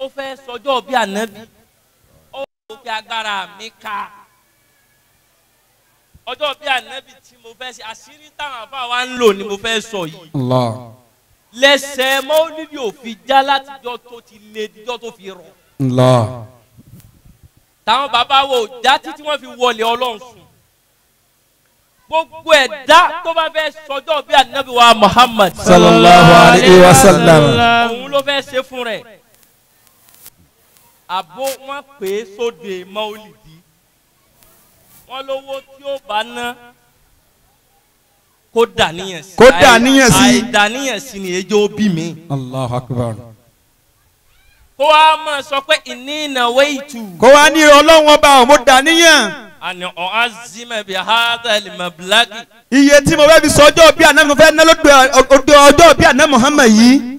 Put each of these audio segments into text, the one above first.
ó fẹ́ sọjọ́ bí ànábì ó wò pé agbára mi ká ọjọ́ bí ànábì tí mo fẹ́ ṣe àṣírí táwọn àfa wa ń lò ni mo fẹ́ sọ yìí Allah. lẹ́sẹ̀ mọ́lídìí ò fi já látijọ́ tó ti lé dijọ́ tó fi rọ̀ Allah. táwọn bàbá wo já títí wọ́n fi wọlé ọlọ́run sùn gbogbo ẹ̀dá tó bá fẹ́ sọjọ́ bí ànábì wa Muhammad Sallallahu alayhi wa sallam. òun ló fẹ́ ṣe fún rẹ̀ àbó wọn pè é sóde mọ́lìdì wọn lówó tí ó bá ná kó dàníyàn sí Kó dàníyàn sí. àìdàníyàn sí ni ejò bí mi Allahu akbar. kó wa máa sọ pé ìní ìnáwó ìtù kó wá ní ọlọ́run ọba ò mo dà níyàn àní ọ̀hán zimẹ̀ bí hádàlì mọ̀bílágì iye tí mo fẹ́ fi sọ ọjọ́ bí àná mo fẹ́ ná lóde ọjọ́ ọjọ́ bí àná Muhammad yìí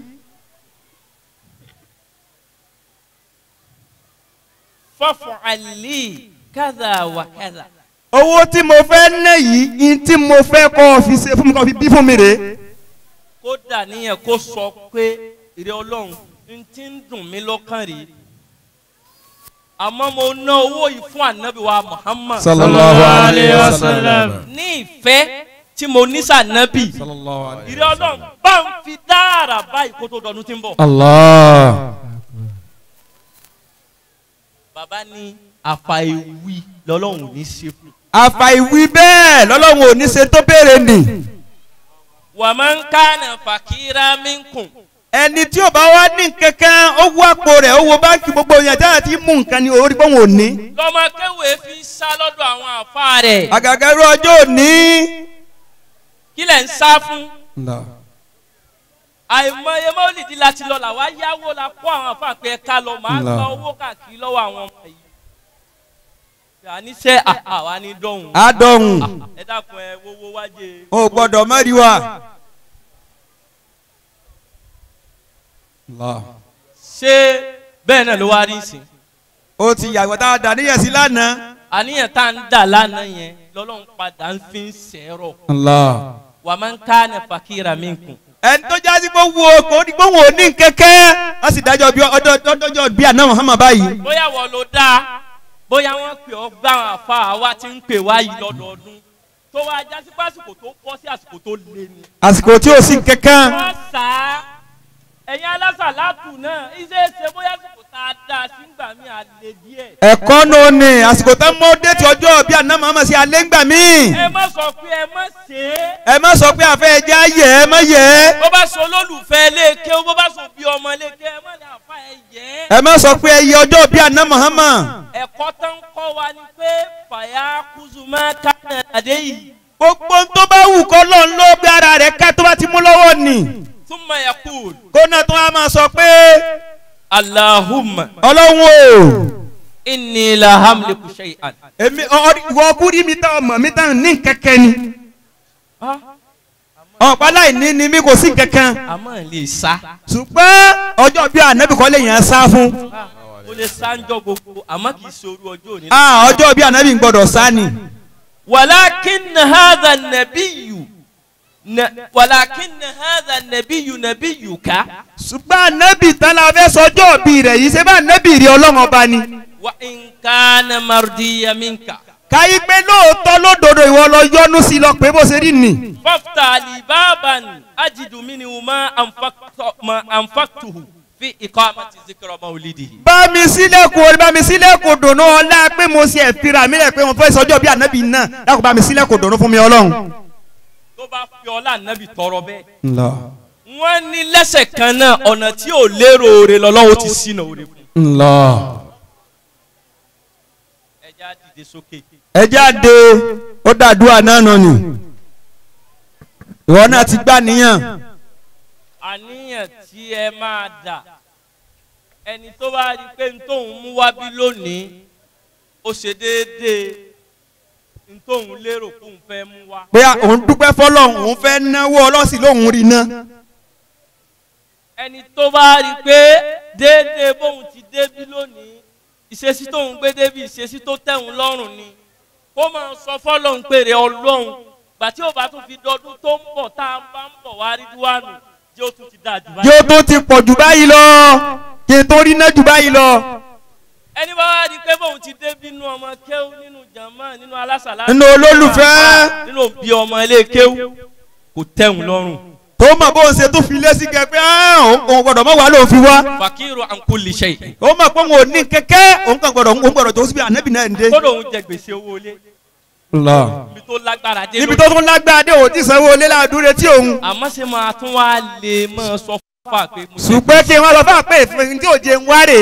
fọ́fọ̀ àlì kádà wà kádà owó tí mo fẹ́ ná yìí in tí mo fẹ́ kọ́ ọ fi ṣe fún mi kọ́ fi bí fún mi rè é kó dàníyàn kó sọ pé ìrẹ ọlọ́run n ti ń dùn mí lọ́kàn rèé àmọ́ mo ná owó yìí fún ànábì wa Muhammad sallallahu alayhi wa sallam ní ìfẹ́ tí mo ní sànábì sallallahu alayhi ìrẹ ọlọ́run bá ń fi dáàrà báyìí kó tó dọ̀dún tí ń bọ̀. Allah bàbá ní àfàìwí lọ́lọ́run ò ní ṣe fún. àfàìwí bẹ́ẹ̀ lọ́lọ́run ò ní ṣe tó béèrè nì wà máa ń kánà fàkírà minkum. ẹni tí ò bá wá ní kankan ó wú àpò rẹ̀ ó wo báńkì gbogbo yẹn dáhà tí mú nǹkan ni orí pọ́n ò ní lọ́mọ kéwèé fi ń sá lọ́dọ̀ àwọn àfa rẹ̀. àgàgà irú ọjọ́ òní. kí lẹ̀ ń sá fún. àìmọye mọ́lìdí láti lọ làwa yáwó la kó àwọn àfa pé ẹ̀ka lọ máa Allah. gba owó káàkiri lọ́wọ́ àwọn ọmọ yìí. àníṣe àwa ní dọ́hùn. adọ̀hún ẹ dákun ẹ wọ́wọ́ wájé. o gbọ́dọ̀ mẹ́rin wa. ṣé bẹ́ẹ̀ náà ló wá rí sí. o ti yàgbọ́ tá a dà níyẹn sí lánàá. àníyàn tá à ń dà lánàá yẹn lọ́lọ́run padà ń fi ń sẹ́rọ̀. Allah. wà máa ń ká ní fàkírà minkum. ẹni tó jásí pé wo kò ní gbóhùn òní kẹ́kẹ́ wọ́n sì dájọ́ bí ọjọ́ ọjọ́ bí àná Muhammad báyìí. bóyá wọ́n ló dáa bóyá wọ́n pè ọ́ gbá àwọn àfa àwa tí ń pè wá yìí lọ́dọọdún tó wá jásí pásìkò tó bọ́ sí àsìkò tó lé ni. àsìkò tí o sì kẹ́kẹ́. wọ́n sá ẹ̀yin alásàlátù náà iṣẹ́ ṣe bóyá àsìkò tá a dá a sí ń gbà mí àlè díẹ̀. ẹ̀kọ́ náà ni àsìkò tó mọ́ déètì ọjọ́ bí àná Muhammad sí alẹ́ ńgbà mí. ẹ má sọ pé ẹ má ṣe é. ẹ má sọ pé àfẹ́ ẹja yẹ ẹ má yẹ ẹ. bó bá sọ olólùfẹ́ léèké bó bá sọ bí ọmọ léèké ẹ má ní àfa ẹ yẹ ẹ́. ẹ má sọ pé ẹ yẹ ọjọ́ bí àná Muhammad. ẹ̀kọ́ tó ń kọ́ wa ni pé fàyà kùzùmá kánà àdé yìí gbogbo tó bá wù kọ́ lọ́n ló gbé ara rẹ̀ ká tó bá ti mú lọ́wọ́ nì. túmọ̀ yakul kó náà tó wá máa sọ pé alahuma ọlọ́run o. inni la hamliku shay'an. èmi ìwọ kúrí mi tán ọmọ mi tán ní kẹ̀kẹ́ ni. ọ̀pá láì ní ni mi kò sí kankan. àmọ́ lè sá. ṣùgbọ́n ọjọ́ bí ànábì kọ́ lè yàn sá fún. o lè sáńjọ gbogbo àmọ́ kì í ṣoru ọjọ́ òní. Ah, ọjọ́ bí ànábì ń gbọ́dọ̀ sá ni. walakin hadha nabiyu na walakin hadha nabiyu nabiyuka ṣùgbọ́n ànábì tán la fẹ́ sọjọ́ bí rẹ̀ yìí ṣé bá ànábì rí ọlọ́run ọba ni. wa in kana mardiya minka. káyí pé lóòótọ́ lódodo ìwọ lọ yọnu sí lọ pé bó ṣe rí nì. fafta li baban ajidu minhu ma anfaqtu ma anfaqtuhu fi iqamati zikra mawlidihi. bá mi sílẹ̀kùn orí bá mi sílẹ̀kùn dùnú ọlá pé mo ṣe ẹ̀fira mi rẹ̀ pé mo fẹ́ sọjọ́ bí ànábì náà dákun bá mi sílẹ̀kùn dùnú fún mi ọlọ́run. tó bá fi ọlá nàbì tọrọ bẹ́ẹ̀. wọ́n ní lẹ́sẹ̀ kan náà ọ̀nà tí ò lérò oore lọ́lọ́wọ́ ti sínú oore fún. ẹja dìde sókè. ẹ jáde ó dàdúrà náà nà ni ìwọ náà ti gbà níyàn àníyàn tí ẹ máa dà ẹni tó bá rí i pé n tóun mú wá bí lónìí ó ṣe déédéé n tóun lérò kóun fẹ́ mú wá. pé òun dúpẹ́ fọlọ́run òun fẹ́ náwó ọlọ́sìn lóun rí ná ẹni tó bá rí i pé déédéé bóun ti débí lónìí ìṣesí tóun gbé débi ìṣesí tó tẹ̀hún lọ́rùn ni kó máa sọ fọlọ́run pèrè ọlọ́run gbà tí ó bá tún fi dọdún tó ń bọ̀ tá a bá ń bọ̀ wá rí duwánu jẹ́ ó tún ti dáa jù báyìí. yóò tó ti pọ̀ jù báyìí lọ kí n tó rí náà jù báyìí lọ. ẹni bá wá di pé bóun ti dé bínú ọmọ kéwú nínú jàmá nínú alásàlá Nínú olólùfẹ́. nínú òbí ọmọ ilé kéwú kò tẹ̀hún lọ́rùn tó mọ̀ bó ń ṣe tó fi lé sí kẹ pé "Ah, òun òun gbọ́dọ̀ mọ̀ wá lóun fi wá. fakiru ankuli ṣe ó mọ̀ pé òun ò ní kẹ́kẹ́ òun kàn gbọ́dọ̀ òun gbọ́dọ̀ tó síbi ànábì náà ń dé. kódò òun jẹ gbèsè owó ilé ibi tó lágbára dé níbi lónìí. tó tún lágbára dé òun ti sanwó lé ládùúrẹ́ tí òun. àmọ́ ṣe máa tún wá lè máa sọ fún wa pé mo jẹ ṣùgbọ́n kí wọ́n lọ fún àpè ìfún tí òjé ń wárè.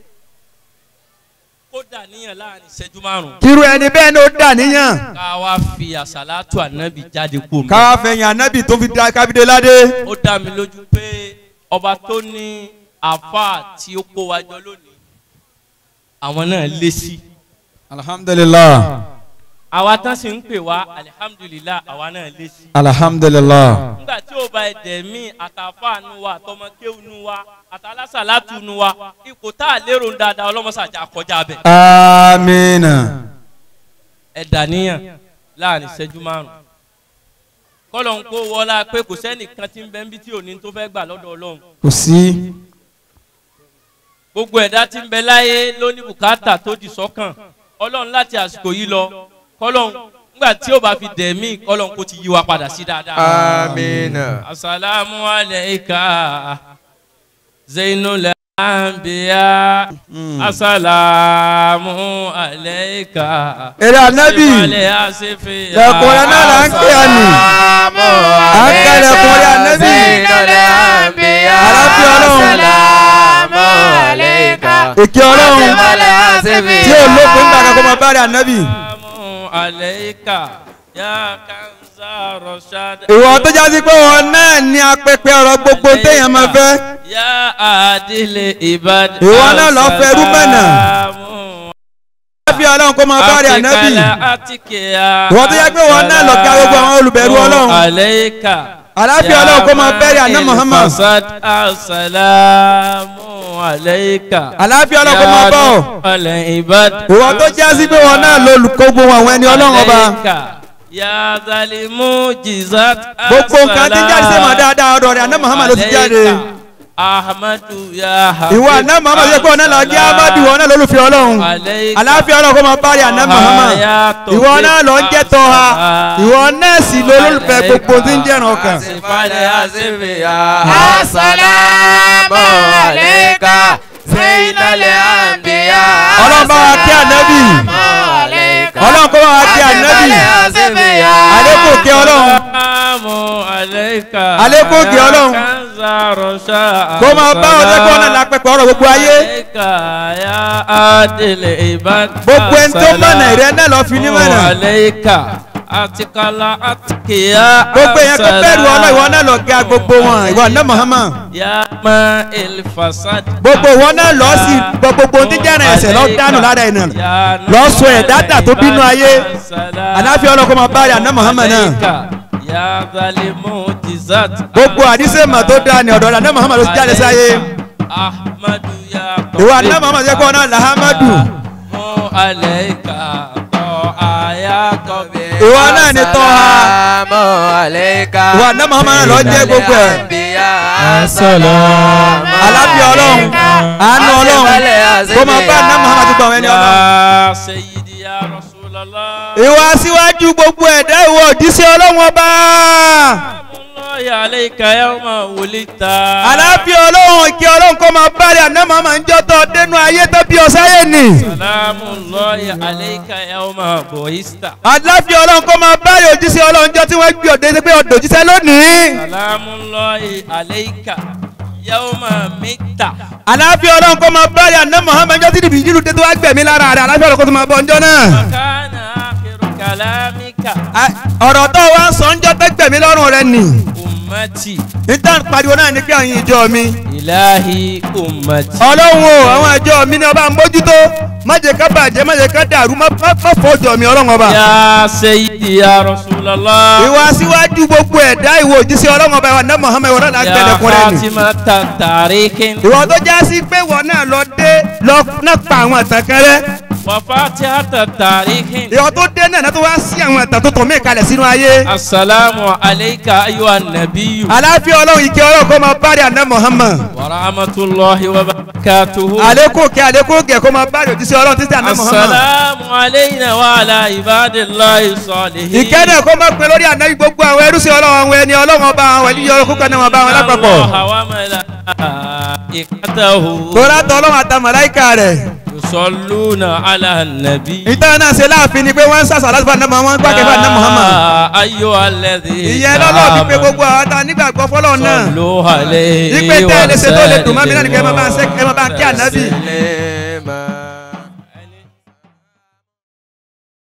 kódà níyàn láàrin ìṣẹ́jú márùn-ún kírú ẹni bẹ́ẹ̀ ni ó dà níyàn. ká wá fi àṣàlátù ànábì jáde kú mi. káwá fẹ̀yìn ànábì tó fi da kábídé ládé. ó dá mi lójú pé ọba tó ní àfa tí ó kó wa jọ lónìí àwọn náà lé sí. alhamdulilah àwa tán sì ń pè wá alihamudulilayi àwa náà lé sí. alhamdulilah. nígbà tí ó bá ẹ̀dẹ̀ mí àtàfà nu wa àtọmọkéwù nu wa àtàlásàlátù nu wa ipò tá a lérò ń dáadáa ọlọ́mọsàjà kọjá bẹ̀. amiina. ẹ̀dà níyàn láàrin ìṣẹ́jú márùn-ún kọ́lọ̀ ń kó wọlá pé kò sẹ́nìkan tí ń bẹ́ ń bí tí òní tó fẹ́ gbà lọ́dọ̀ ọlọ́run kò sí. gbogbo ẹ̀dá tí ń bẹ láyé ló ní bùkátà tó di sọ́kàn ọlọ́run láti àsìkò yìí lọ kọ́lọ̀ nígbà tí ó bá fi dẹ̀ mí kọ́lọ̀ kó ti yí wa padà sí dáadáa. Amina. asalaamu alayka zainul anbiya asalaamu alayka. èrè ànábì ìwàlẹ̀ àṣefẹ́ lẹ́kọ̀ọ́ náà là ń pè ọ́ nì. à ń kẹ́lẹ̀ kọrin ànábì. Àlàáfíà Ọlọ́run. èké ọlọ́run tí ò lópin nígbà kan kó máa bá rẹ̀ ànábì. Assalamu alayka ya kanza rashad. ìwọ tó jásí pé wọn náà ní apẹpẹ ọ̀rọ̀ gbogbo téèyàn máa fẹ́. ya adile ibad. Ìwọ náà lọ fẹ́ rúbẹ̀nà. Assalamu àlàáfíà ọlọ́run kó máa bá rẹ̀ ànábì. atikala atikiya. Ìwọ tó jẹ́ pé wọn náà lọ ga gbogbo àwọn olùbẹ̀rù Ọlọ́run. alayka. Àlàáfíà ya Ọlọ́run kó máa bẹ̀rẹ̀ àná ma'il Muhammad. fasad. Assalamu alayka. Àlàáfíà Ọlọ́run kó máa bá ọ. Alẹ́ ibad. ìwọ tó jásí pé wọn náà lọ olùkọ́ gbogbo àwọn ẹni ọlọ́run ọba. Alayka ya zalimu jizat. gbogbo nǹkan tí ń jáde sí ma dáadáa ọ̀dọ̀ rẹ̀ àná Muhammad ló ti jáde. ahmadu ya habib. ìwọ àná Muhammad yẹ pé wọn náà lọ jẹ́ amadu wọn náà lólùfẹ́ ọlọ́run. Alayka àlàáfíà Ọlọ́run kó máa bá rẹ̀ àná Muhammad. ìwọ náà lọ ń jẹ́ tọ́ha. ìwọ náà sì lọ olólùfẹ́ gbogbo tí ń jẹ́ràn ọkàn. Asifale asifiya. Assalamu alayka Zainal Anbiya. Ọlọ́run bá wa kí ànábì. Ọlọ́run kó bá wa kí ànábì. Àlékún kí Ọlọ́run. Assalamu alayka. Àlékún kí Ọlọ́run. Kanza rosha. kó máa bá ọjọ́ kí wọn náà lápẹ̀pẹ̀ ọ̀rọ̀ gbogbo ayé. Alayka ya adile ibad. gbogbo ẹni tó mọ̀nà ìrẹ́ náà lọ fi ní mọ̀nà. Alayka atikala atikiya. gbogbo èèyàn tó bẹ̀rù ọlọ́ ìwọ náà lọ ga gbogbo wọn ìwọ náà Muhammad. Ya ma il fasad. gbogbo ìwọ náà lọ sí gbogbo tí jẹ́rìn ẹ̀sẹ̀ lọ dánù lára ẹ̀ náà. lọ sọ ẹ̀ dáadáa tó bínú ayé. àlàáfíà Ọlọ́run kó máa bá rẹ̀ àná Muhammad náà. Ya zalimu jizat. gbogbo àdísè mà tó dáa ní ọ̀dọ̀ rẹ̀ àná Muhammad ló ti jáde sáyé. Ahmadu ya ìwọ àná Muhammad yẹ kó ọ náà làhámàdù. Mu alayka tọ́ aya kọ́bí. ìwọ náà ni tọ́ha. Assalamu alayka. ìwọ àná Muhammad náà lọ jẹ́ gbogbo ẹ̀. Assalamu àlàáfíà Ọlọ́run àánú Ọlọ́run kó máa bá àná Muhammad tó gbọ́ àwọn ẹni Ọlọ́run. Ya sayyidi ya rasulallah. ìwọ aṣíwájú gbogbo ẹ̀dá ìwọ òjíṣẹ́ Ọlọ́run ọba. Salamullahi alayka yawma wulita. àlàáfíà Ọlọ́run ìkẹ́ Ọlọ́run kó máa bá rẹ̀ àná Muhammad ń jọ́tọ̀ dénú ayé tó bí ọ̀sáyé nì. Salamullahi alayka yawma bu'ista. àlàáfíà Ọlọ́run kó máa bá rẹ̀ òjíṣẹ́ Ọlọ́run jọ tí wọ́n gbé òde sí pé ọ̀dọ̀ òjíṣẹ́ lónìí. Salamullahi alayka yawma mitta. àlàáfíà Ọlọ́run kó máa bá rẹ̀ àná Muhammad jọ tí ìdìbò ìjírù dé tó wá gbẹ̀mí lára rẹ̀ àlàáfíà Ọlọ́run kó tó máa bọ̀ ńjọ́ náà. Kana akhiru kalamika. À- ọ̀rọ̀ tó wá ń sọ ńjọ́ tó gbẹ̀mí lọ́rùn rẹ̀ nì. Ummati. níta pariwo náà ní pé àwọn ìjọ mi. Ilahi ummati. ọlọ́run o àwọn ìjọ mi ni ọba ń bójútó má jẹ́ ká bàjẹ́ má jẹ́ ká dàrú má má má fọ́ ìjọ mi ọlọ́run ọba. Ya sayyidi ya rasulallah. ìwà síwájú gbogbo ẹ̀dá ìwò òjíṣẹ́ ọlọ́run ọba ìwà náà Muhammad ìwọ náà Ya gbẹ̀dẹ̀kùn rẹ̀ nì. Fatima tarikin. ìwọ tó já sí pé ìwọ náà lọ dé lọ náà pa àwọn àtàn kan rẹ وفاتحة التاريخ ìyọ̀ tó dé náà tó wá sí àwọn ẹ̀tàn tó tọ̀ mí kalẹ̀ sínú ayé. السلام عليك أيها النبي aláfíà ọlọ́run ìkẹ́ ọlọ́run kó máa bá rí àná Muhammad. ورحمة الله وبركاته àlékún kẹ́ àlékún kẹ́ kó máa bá rí òjíṣẹ́ ọlọ́run títí àná Muhammad. السلام علينا وعلى عباد الله الصالحين ìkẹ́ náà kó máa pin lórí àná gbogbo àwọn ẹrú sí ọlọ́run àwọn ẹni ọlọ́run ọba àwọn ẹni yọrọ kúkọ náà wọn bá wọn lápapọ̀. الله وملائكته tóra tọ́ ọlọ́run àtàwọn màláíkà rẹ̀. يصلون على النبي ìtàn náà ṣe láàfin ni pé wọ́n ń sàṣà láti fún àná Muhammad gbàgbé fún àná Muhammad. يا أيها الذين ìyẹn lọ́lọ́ fi pé gbogbo àwọn tá a nígbàgbọ́ fọlọ́ náà. صلوا عليه ìpè tẹ́ ẹ lè ṣe tó lè dùn mọ́ mi náà nìkan ẹ máa bá ń ṣe- ẹ máa bá ń kí ànábì. Lema.